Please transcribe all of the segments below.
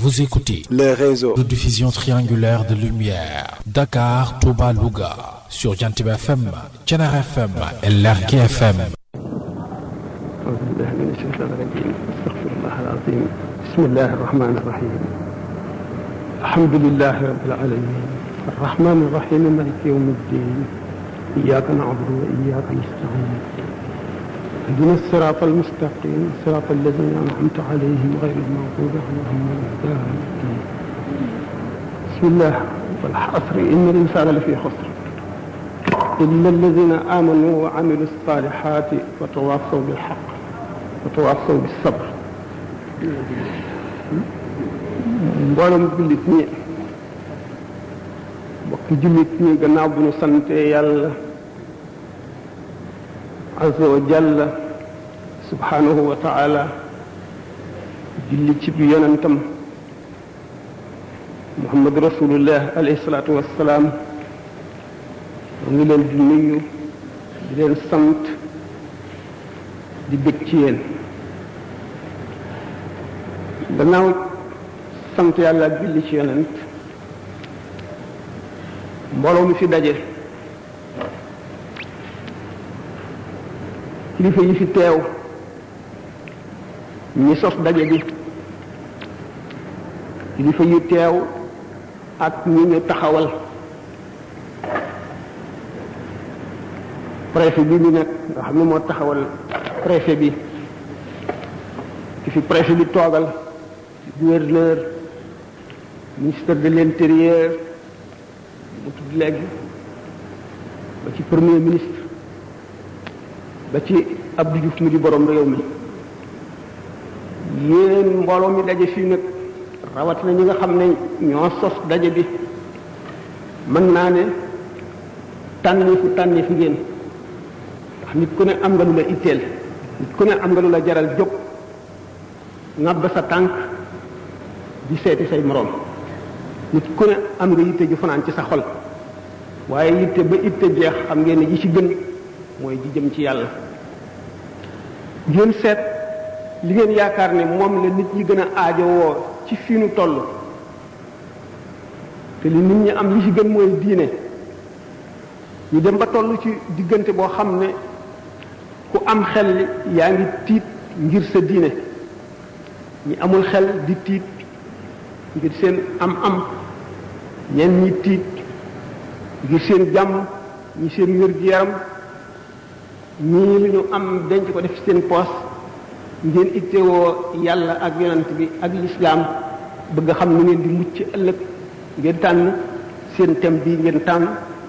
Vous écoutez le réseau de diffusion triangulaire de lumière Dakar, Touba, Louga sur Jantib FM, Thiénaba FM et Lergui FM. أعوذ بالله من الشيطان الرجيم استغفر الله العظيم بسم الله الرحمن الرحيم الحمد لله رب العالمين الرحمن الرحيم مالك يوم الدين إياك نعبد وإياك نستعين اهدنا الصراط المستقيم صراط الذين أنعمت عليهم غير المغضوب عليهم ولا الضالين بسم الله والعصر إن الإنسان لفي خسر إلا الذين آمنوا وعملوا الصالحات وتواصوا بالحق وتواصوا بالصبر mboolem jullit ñi mbokk jullit ñi gannaaw bu ñu sante yàlla azza wa jalla subhanahu wa taala julli ci bi yonentam muhammad rasulullah alayhi salaatu wassalaam mu ngi leen di nuyu di leen sant di bëgg ci yéen gannaaw sant yàlla ak julli ci yonent mbooloo mi fi daje kilifa yi fi teew ñi sos daje bi kilifa yu teew ak ñi ñu taxawal préfet bi ñu nekk nga xam ne moo taxawal préfet bi ki fi préfet bi toogal gouverneur ministre de l'intérieur mu tudd léegi ba ci premier ministre ba ci Abdou Diouf mu di borom réew mi yéen mbooloo mi daje fii nag rawatina ñi nga xam ne ñoo sos daje bi mën naa ne tànnifu tànnifu ngeen ndax nit ku ne am nga lu la itteel nit ku ne am nga lu la jaral jóg ŋàbb sa tànk di seeti say moroom nit ku ne am nga yitte ju fanaan ci sa xol waaye yitte ba itte jeex xam ngeen ne ji ci gën mooy ji jëm ci yàlla ngeen seet li ngeen yaakaar ne moom la nit ñi gën a aajowoo ci fii nu toll te li nit ñi am li ci gën mooy diine ñu dem ba toll ci diggante boo xam ne ku am xel yaa ngi tiit ngir sa diine ñi amul xel di tiit ngir seen am-am ñenn ñi tiit ngir seen jàmm ñi seen wér-gu-yaram ñii lu ñu am denc ko def seen poos ngeen ittewoo yàlla ak yonent bi ak lislaam bëgg xam nu ngeen di mucc ëllëg ngeen tànn seen thème bii ngeen tànn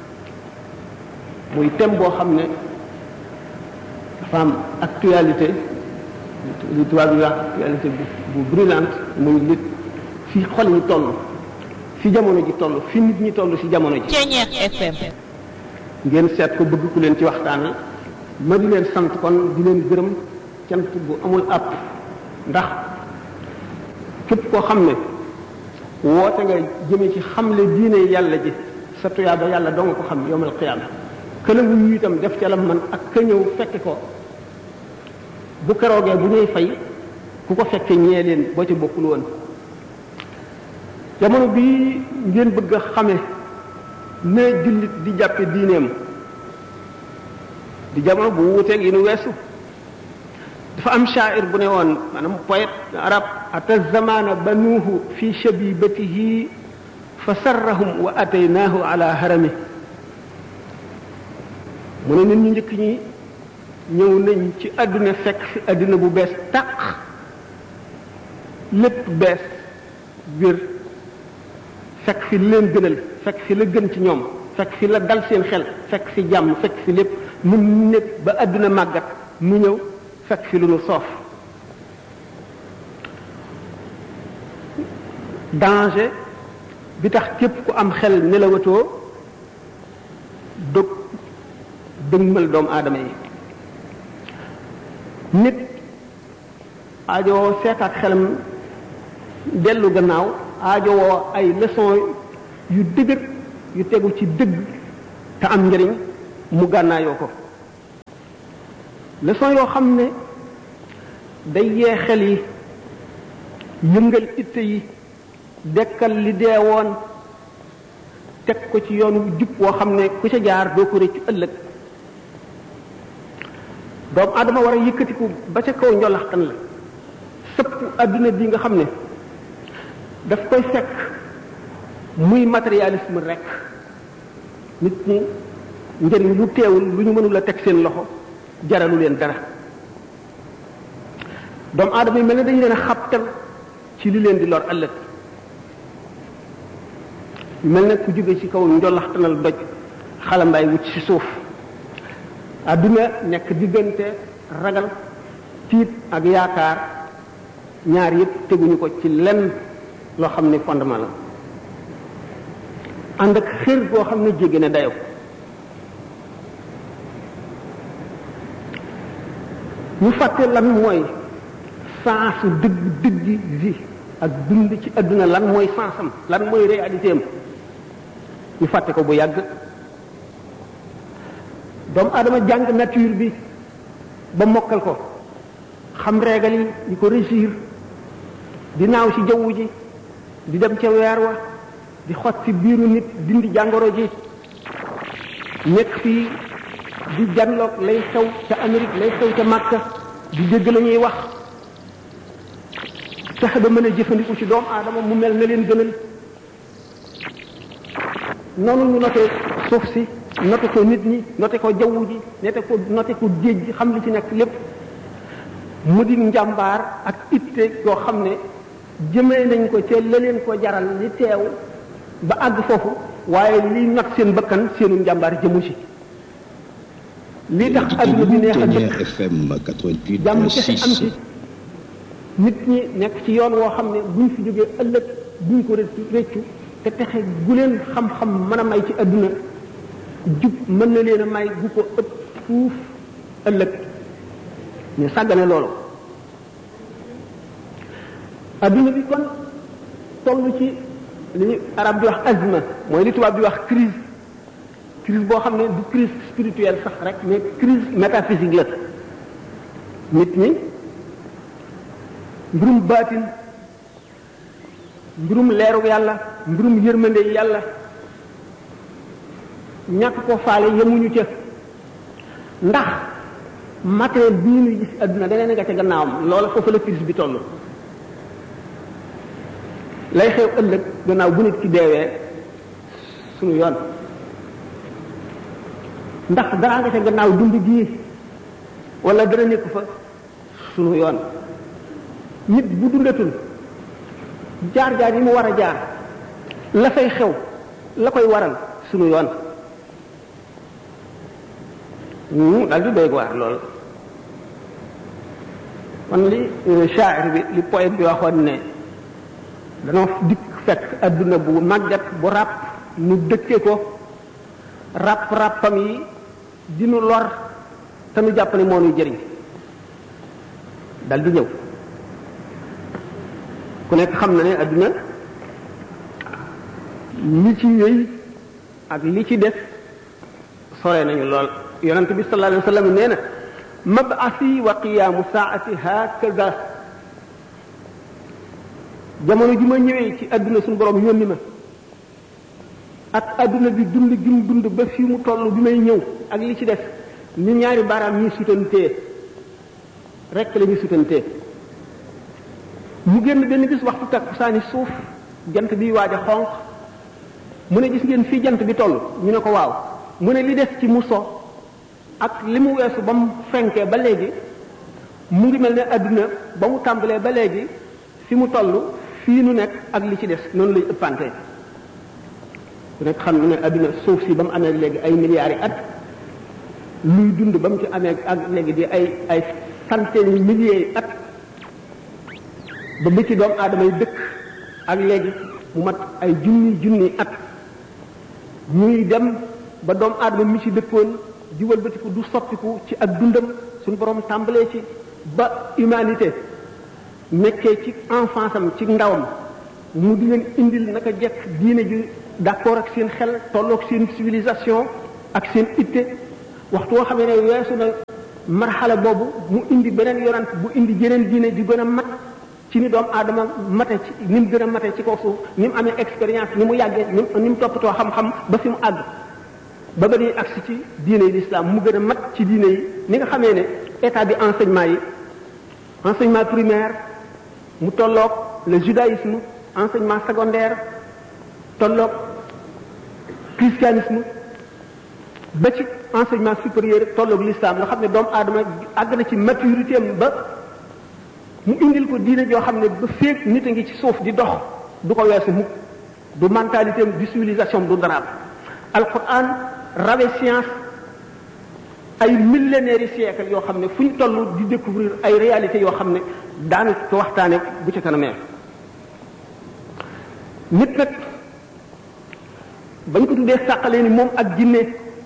muy thème boo xam ne dafa am actualité li tubaab yi wax actualité bu bu brûlante muy lit fi xol ñi toll fi jamono ji toll fi nit ñi toll ci jamono ji FM ngeen seet ko bëgg ku leen ci waxtaanal ma di leen sant kon di leen gërëm cant bu amul àpp ndax képp koo xam ne woote nga jëme ci xamle diine yàlla ji sa tuyaaba yàlla doo nga ko xam yowmal qiyaama këla wuyu itam def ca la man ak ka ñëw fekke ko bu keroogee bu ñuy fay ku ko fekke ñee leen boo ca bokkul woon jamono bii ngeen bëgg a xame ne jullit di jàppe diineem di jamono bu wuuteeg yi nu weesu dafa am shaair bu ne woon maanaam poète arab ata zamana banuuhu fi shabibatihi fa sarrahum wa ataynaahu ala harami mu ne nit ñu njëkk ñi ñëw nañ ci àdduna fekk fi àdduna bu bees tàq lépp bees wér fekk fi leen gënal fekk fi la gën ci ñoom fekk fi la dal seen xel fekk fi jàmm fekk fi lépp mu nekk ba àdduna màggat mu ñëw fekk fi lu nu soof danger bi tax képp ku am xel nelawatoo dog dëgmal doomu aadama yi nit aajowoo seet ak xelam dellu gannaaw aajowoo ay leçon yu dëgër yu tegu ci dëgg te am njëriñ mu gànnaayoo ko leçon yoo xam ne day yee xel yi yëngal itte yi dekkal li dee woon teg ko ci yoon wu jub woo xam ne ku ca jaar doo ko rëccu ëllëg doomu aadama war a yëkkatiku ba ca kaw njolaxtan la sëpp adduna bi nga xam ne daf koy fekk muy matérialisme rek nit ñi njëriñ lu teewul lu ñu mënul a teg seen loxo jaralu leen dara doomu aadama yi mel ne dañu leen a xabtal ci li leen di lor ëllëg mel ne ku jóge ci kaw njolaxtanal doj xalambaay wut ci suuf adduna nekk diggante ragal tiit ak yaakaar ñaar yëpp teguñu ko ci lenn loo xam ne fondement la ànd ak xër boo xam ne jéggi na dayo ñu fàtte lan mooy sensu dëgg dëggi vie ak dund ci adduna lan mooy sensam lan mooy réalité am ñu fàtte ko bu yàgg doomu adama jàng nature bi ba mokkal ko xam régal yi di ko régir di naaw ci jaww ji di dem ca weer wa di xot ci biiru nit dindi jàngoro ji nekk fii di janloog lay xew ca Amérique lay xew ca Makka di dégg la ñuy wax fexe ba mën a jëfandiku ci doomu aadama mu mel na leen gënal noonu ñu noté suuf si noté ko nit ñi noté ko jaww ji noté ko noté ko géej gi xam li ci nekk lépp mu di njàmbaar ak itte yoo xam ne jëmee nañ ko ca la leen ko jaral li teew ba àgg foofu waaye li not seen bakkan seenu njàmbaar jëmu ci lii tax adduna bi neex a dëkk jàmm kese am ci nit ñi nekk ci yoon woo xam ne buñ fi jógee ëllëg buñ ko rëccu rëccu te texe gu leen xam-xam mën a may ci adduna jub mën na leen a may gu ko ëpp fuuf ëllëg ñu sàggane loolu adduna bi kon toll ci li arab di wax azma mooy li tubaab di wax crise crise boo xam ne du crise spirituelle sax rek mais crise métaphysique la nit ñi mbirum baatin mbirum leeru yàlla mbirum yërmande yàlla ñàkk ko faale yemuñu ca ndax matériel bii ñuy gis adduna daneen nga ca gannaawam loola foofu la crise bi toll lay xew ëllëg gannaaw bu nit ki deewee suñu yoon ndax dara nga ca gannaaw dund gii wala dara nekk fa suñu yoon nit bu dundatul jaar-jaar yi mu war a jaar la fay xew la koy waral suñu yoon mu daal di doy waar lool man li shaa'ir bi li poète bi waxoon ne danoo dikk fekk adduna bu màggat bu ràpp nu dëkke ko ràpp ràppam yi dinu lor te nu jàpp ne moo nuy jëriñ dal di ñëw ku nekk xam na ne adduna li ci wéy ak li ci def sore nañu lool yonent bi sallallahu alayhi wa sallam nee na mab'asi wa qiyaamu saati hakaza jamono ji ma ñëwee ci adduna suñu borom yónni ma ak adduna bi dund gi mu dund ba fii mu toll bi may ñëw ak li ci def ni ñaari baaraam ñuy sutantee rek la ñuy sutantee mu génn benn bis waxtu takkusaani suuf jant bi waaj a xonq mu ne gis ngeen fii jant bi toll ñu ne ko waaw mu ne li des ci mu so ak li mu weesu ba mu fenkee ba léegi mu ngi mel ne adduna ba mu tàmbalee ba léegi fi mu toll fii nu nekk ak li ci des noonu lay ëppante ku nekk xam ne adduna suuf si ba mu amee léegi ay milliards yi at luy dund ba mu ci amee ak léegi di ay ay centaines yi milliers yi at ba bi ci doomu aadama yi dëkk ak léegi mu mat ay junni junni at ñuy dem ba doomu aadama mi ci dëkkoon di wëlbatiku du soppiku ci ak dundam suñu borom tàmbalee ci ba humanité nekkee ci enfance am ci ndawam mu di leen indil naka jekk diine ji d'accord ak seen xel tolloog seen civilisation ak seen itte waxtu woo xamee ne weesu na marxala boobu mu indi beneen yonant bu indi jeneen diine di gën a mat ci ni doomu aadama mate ci ni mu gën a mate ci kaw suuf ni mu amee expérience ni mu yàggee ni mu toppatoo xam-xam ba fi mu àgg ba ba ñuy agsi ci diine yi l'islam mu gën a mat ci diine yi ni nga xamee ne état bi enseignement yi enseignement primaire mu tolloog le judaïsme enseignement secondaire tolloog christianisme ba ci enseignement supérieur tolloog l'islam nga xam ne doomu aadama àgg na ci maturité am ba mu indil ko diine joo xam ne ba féeg nit a ngi ci suuf di dox du ko weesu mukk du mentalité am du civilisation du daraam alquran rawe science ay millénaires yi siècle yoo xam ne fu ñu toll di découvrir ay réalités yoo xam ne daanu ko waxtaane bu ci kanamee nit nag bañ ko tuddee sàqalee ni moom ak jinne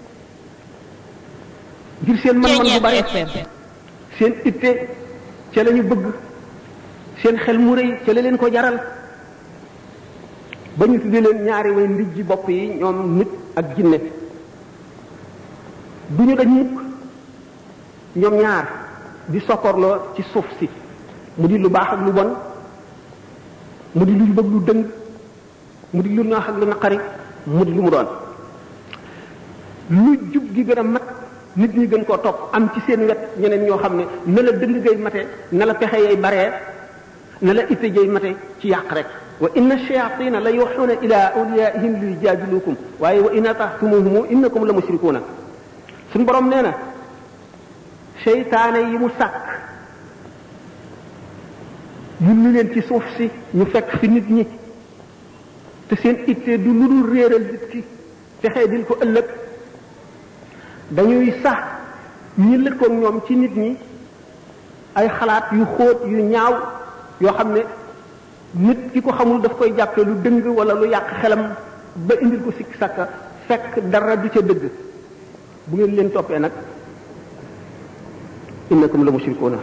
ngir seen man-man bu bari seen itte ca la ñu bëgg seen xel mu rëy ca la leen ko jaral ba ñu tuddee leen ñaari way ndijji bopp yi ñoom nit ak jinne du ñu dañ mukk ñoom ñaar di sokkorloo ci suuf si mu di lu baax ak lu bon mu di lu bëgg lu dëng mu di lu naax ak lu naqari mu di lu mu doon lu jub gi gën a mat nit ñi gën koo topp am ci seen wet ñeneen ñoo xam ne na la dëng gay mate na la pexe yay baree na la itte jay mate ci yàq rek wa inna shayatina la yuxuuna ila awliyaihim li yujaadilukum waaye wa in atahtumuhum innakum la mushrikuuna suñ borom nee na seytaane yi mu sàkk yulli leen ci suuf si ñu fekk fi nit ñi te seen itte du lu dul réeral nit ki texee dil ko ëllëg dañuy sax ñi lëkkoog ñoom ci nit ñi ay xalaat yu xóot yu ñaaw yoo xam ne nit ki ko xamul daf koy jàppee lu dëng wala lu yàq xelam ba indil ko sikk sàkka fekk dara du ca dëgg bu ngeen leen toppee nag innakum la mushrikuuna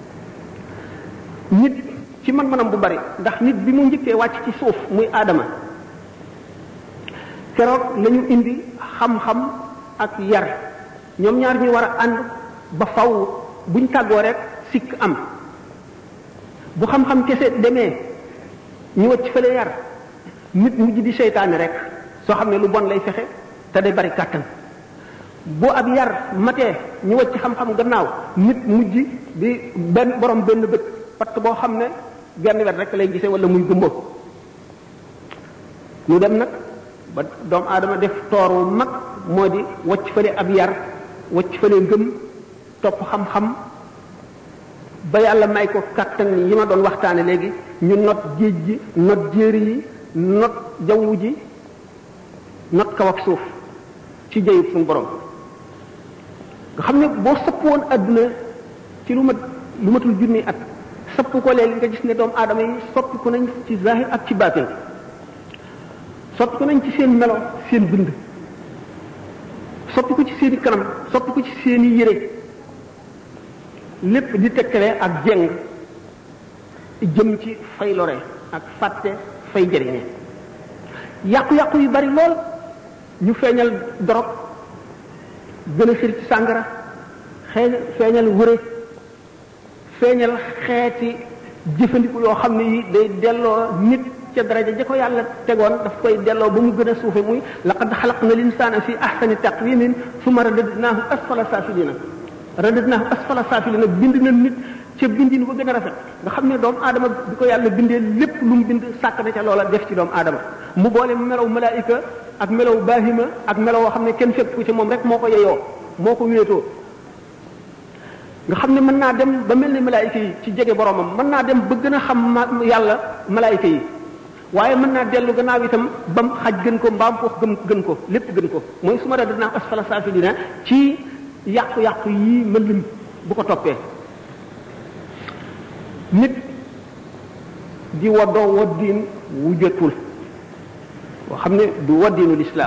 nit ci man-manam bu bari ndax nit bi mu njëkkee wàcc ci suuf muy aadama keroog lañu indi xam-xam ak yar ñoom ñaar ñu war a ànd ba faw buñ tàggoo rek sikk am bu xam-xam kese demee ñu wacc fële yar nit mujj di seytaane rek soo xam ne lu bon lay fexe te day bari kàttan bu ab yar matee ñu wacc xam-xam gannaaw nit mujj di benn borom benn bët parce que boo xam ne genn wet rek lay gisee wala muy gumbo ñu dem nag ba doomu aadama def toor wu mag moo di wacc fële ab yar wacc fële ngëm topp xam-xam ba yàlla may ko kattan yi ma doon waxtaane léegi ñu not géej gi not jéeri yi not jaww ji not kaw ak suuf ci jëyub suñu borom nga xam ne boo sëpp woon àdduna ci lu mat lu matul junni at sëpp ko léegi nga gis ne doomu aadama yi soppi ko nañ ci zahir ak ci baatin soppi ko nañ ci seen melo seen bind soppi ko ci seeni kanam soppi ko ci seeni yére lépp di tekkale ak jeng jëm ci fay lore ak fàtte fay jëriñe yàqu-yàqu yu bari lool ñu feeñal dorog gën a xir ci sàngara xee feeñal wëre feeñal xeeti jëfandiku yoo xam ne yi day delloo nit ca daraja ja ko yàlla tegoon daf koy delloo ba mu gën a suufe muy laqad xalaqna linsaana fi ahsani taqwimin summa radadnaahu asfala safilina radadnaahu asfala safilina bind na nit ca bindin ba gën a rafet nga xam ne doomu aadama bi ko yàlla bindee lépp lu mu bind sàkk na ca loola def ci doomu aadama mu boole melaw malaayika ak melaw baahima ak melaw woo xam ne kenn fekk ko ci moom rek moo ko yeyoo moo ko wéetoo nga xam ne mën naa dem ba mel ni malaayika yi ci jege boromam mën naa dem ba gën a xam yàlla malaayika yi waaye mën naa dellu gannaaw itam bam xaj gën ko mbaam foofu gën gën ko lépp gën ko mooy su ma da dinaa asfala saafilina ci yàqu-yàqu yii ma lim bu ko toppee nit di waddoo waddiin wu jotul woo xam ne du waddiinu lislaam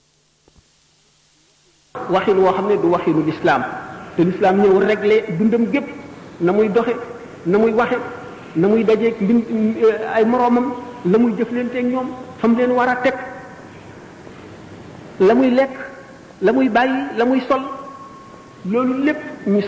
waxin woo xam ne du waxinu lislaam te lislaam ñëw régler dundam gépp na muy doxe na muy waxe na muy dajeeg mbin ay moroomam la muy jëflanteeg ñoom fam leen war a teg la muy lekk la muy bàyyi la muy sol loolu lépp